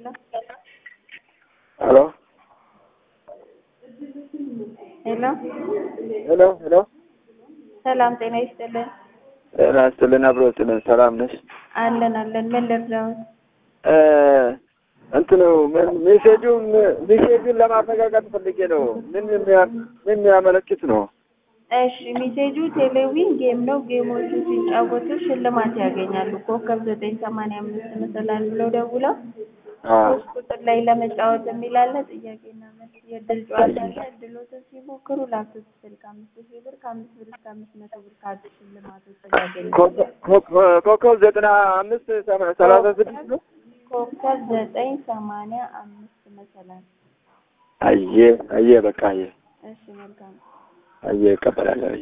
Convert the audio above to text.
ሄሎ ሄሎ ሄሎ ሄሎ ሰላም ጤና ይስጥልን። ጤና ይስጥልን አብሮ ይስጥልን። ሰላም ነሽ? አለን አለን። ምን ልርዳዎት? እ እንትኑ ምን ሜሴጁን ሜሴጁን ለማረጋገጥ ፈልጌ ነው። ምን የሚያ- ምን የሚያመለክት ነው? እሺ ሜሴጁ ቴሌዊን ጌም ነው። ጌሞቹ ሲጫወቱ ሽልማት ያገኛሉ። ኮከብ ዘጠኝ ሰማንያ አምስት መሰላል ብለው ደውለው አዎ ሶስት ቁጥር ላይ ለመጫወት የሚላለ ጥያቄና መልስ የእድል ጨዋታ አለ። እድሎትን ሲሞክሩ ላፕቶፕ ስልክ አምስት ሺህ ብር ከአምስት ብር እስከ አምስት መቶ ብር ካርድ ሽልማቶችን ያገኛሉ። ኮከብ- ኮከብ- ኮከብ ዘጠና አምስት ሰማ- ሰላሳ ስድስት ነው። ኮከብ ዘጠኝ ሰማንያ አምስት መሰላል። አየ አየ በቃ አየ እሺ መልካም አየ እቀበላለሁ።